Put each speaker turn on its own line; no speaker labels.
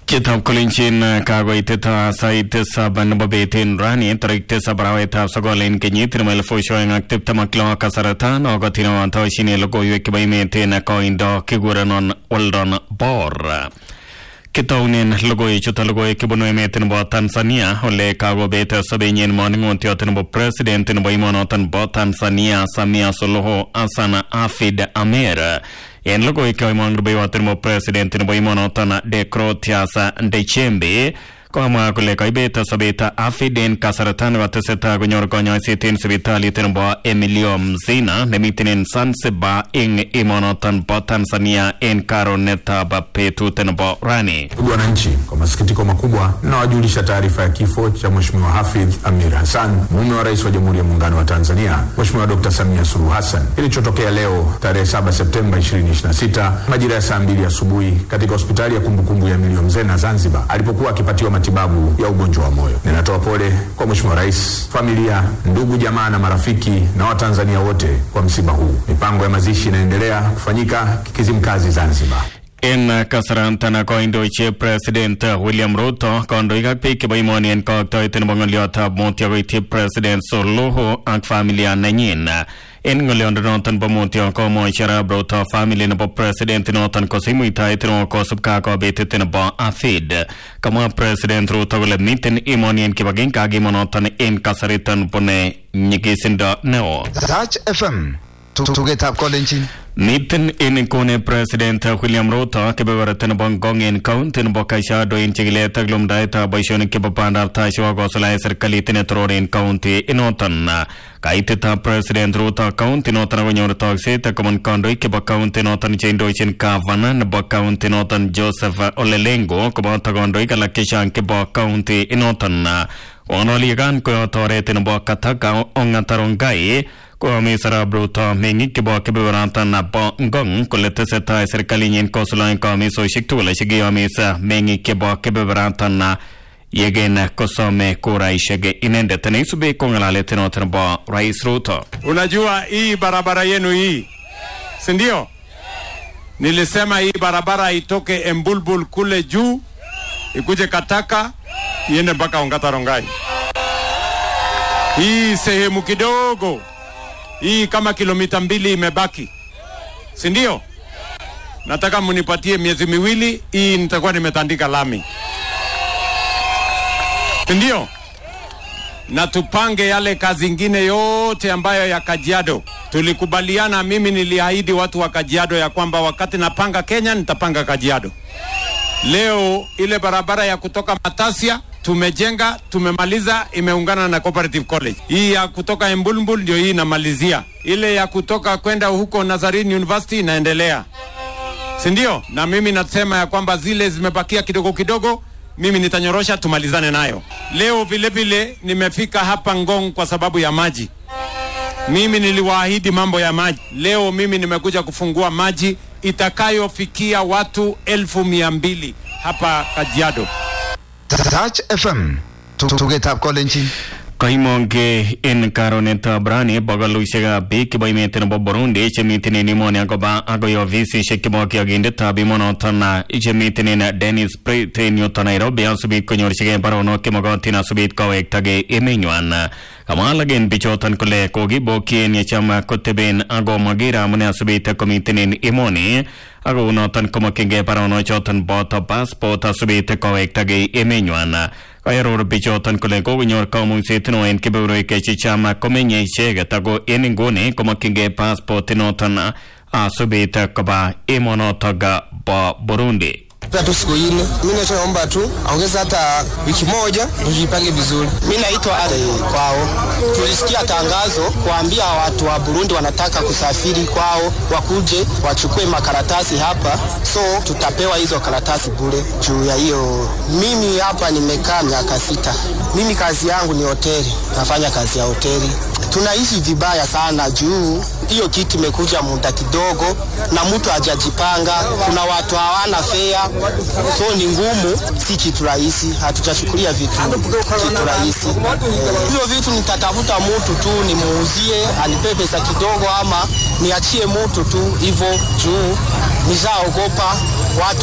Chitab kolenjin kakoitet sait tisab nebo bet en rani tarik tisab arawetab sogol en kenyit nebo elifusiek oeng ak tiptem ak lo kasarta nokotin toshine logoiwek chebo emet en koindo kikurenon Weldon Bor kitounen logoiwechuton logoiwek chebunu emet nebo Tanzania ole kakobet sobenyin moning'otiot nebo president nebo emonoton bo Tanzania Samia Suluhu Hassan Hafid Amer en logoiwek choimong rubeiwot nebo president nebo emonoton Deogratias Ndejembe komwa kole kaibet sobet Hafid en kasarta nekoteseta konyor konyoiset en sipitalit nebo Emilio Mzina nemiten en Zanzibar eng emonoton bo Tanzania en karonetab betut nebo rani.
Ndugu wananchi, kwa masikitiko makubwa nawajulisha taarifa ya kifo cha Mheshimiwa Hafidh Amir Hassan, mume wa Rais wa Jamhuri ya Muungano wa Tanzania Mheshimiwa Dr. Samia Suluhu Hassan, kilichotokea leo tarehe 7 Septemba 2026 majira ya saa mbili asubuhi katika hospitali ya kumbukumbu ya Emilio Mzena Zanzibar, alipokuwa akipatiwa matibabu ya ugonjwa wa moyo. Ninatoa pole kwa Mheshimiwa Rais, familia, ndugu, jamaa na marafiki na Watanzania wote kwa msiba huu. Mipango ya mazishi inaendelea kufanyika Kizimkazi, Zanzibar.
En kasarantana koindochi president William Ruto kondoik ak biik chebo imoni en kooktoet nebo ng'oliotab mutyo koityi president Suluhu ak familia nenyin en ng'oliondonoton bo mutyo komwochi arap Ruto family nebo president noton kosich muitaet neo kosubkei ak kobetet nebo Hafid kamwa president Ruto kole miten imoni en kibagenge ak emonoton en kasariton bune nyigisindo neo
Touch FM tugetab kolenjin
Miten en kone president William Ruto kebeberta nebo Ngong en county nebo Kajiado en chikilet ak lumdaetab boisionik chebo bandab tai chebo kosuldae serikalit netoror en county inoton. Kaitetab president Ruto county noton akonyor tokset kobun kandoik chebo county noton cheindochin gavana nebo county noton Joseph Olelengo koboto kandoik alak chechang chebo county inoton. Onolikan koyot oret nebo Kataka Ong'atarongai koyomis arap Ruto meng'ik chebo kebeberatan bo Ngong kole tesetai serikalinyin kosuldaen komisosiek tugul chekiyomis meng'ik chebo kebeberatan yegen kosome kuraishek inendet neisubi ko ng'alalet noton nebo Rais Ruto.
Unajua hii barabara yenu hii, si ndio? Nilisema hii barabara itoke Embulbul kule juu ikuje Kataka iende mpaka Ongatarongai. Hii sehemu kidogo hii kama kilomita mbili imebaki, si ndio? Nataka munipatie miezi miwili, hii nitakuwa nimetandika lami, si ndio? Na tupange yale kazi ingine yote ambayo ya Kajiado tulikubaliana. Mimi niliahidi watu wa Kajiado ya kwamba wakati napanga Kenya nitapanga Kajiado. Leo ile barabara ya kutoka Matasia tumejenga tumemaliza, imeungana na Cooperative College. Hii ya kutoka Embulbul ndio hii inamalizia, ile ya kutoka kwenda huko Nazarene University inaendelea, si ndio? Na mimi nasema ya kwamba zile zimebakia kidogo kidogo, mimi nitanyorosha tumalizane nayo. Leo vile vile nimefika hapa Ngong kwa sababu ya maji. Mimi niliwaahidi mambo ya maji. Leo mimi nimekuja kufungua maji itakayofikia watu elfu mia mbili hapa Kajiado.
Touch FM tugetab kolenjin
Koimonge en karonetab rani bogolusiekab biik chebo emet nebo Burundi chemiten en emoni akoba akoi ofisisiek chebo kiyokindetab emonoton chemiten en Dennis Prit en yuton Nairobi asubit konyorchigei baronok chemokotin asubit kowektagei emenywan kamwa alak en bichoton kole kokibokyin yecham koteben ako maker amune asubit komiten en emoni ako unoton komokyingei baronochoton boto passport asubit kowektagei emenywan kaaror bichoton kole kokonyor kamungset neo en kebeberwek chechang komenye icheket ako en inguni komokyingei passport inoton asubit koba emonotok bo Burundi.
Pia tu siku ile, mi nachoomba tu ongeza hata wiki moja tujipange vizuri. Mi naitwa Ale kwao. Tulisikia tangazo kuambia watu wa Burundi wanataka kusafiri kwao, wakuje wachukue makaratasi hapa, so tutapewa hizo karatasi bure. Juu ya hiyo, mimi hapa nimekaa miaka sita. Mimi kazi yangu ni hoteli, nafanya kazi ya hoteli. Tunaishi vibaya sana juu hiyo kitu imekuja muda kidogo na mtu hajajipanga. Kuna watu hawana fea, so ni ngumu, si kitu rahisi. Hatujachukulia vitu kitu rahisi. Hivyo vitu nitatafuta mtu tu nimuuzie, anipe pesa kidogo, ama niachie mtu tu hivyo, juu nishaogopa watu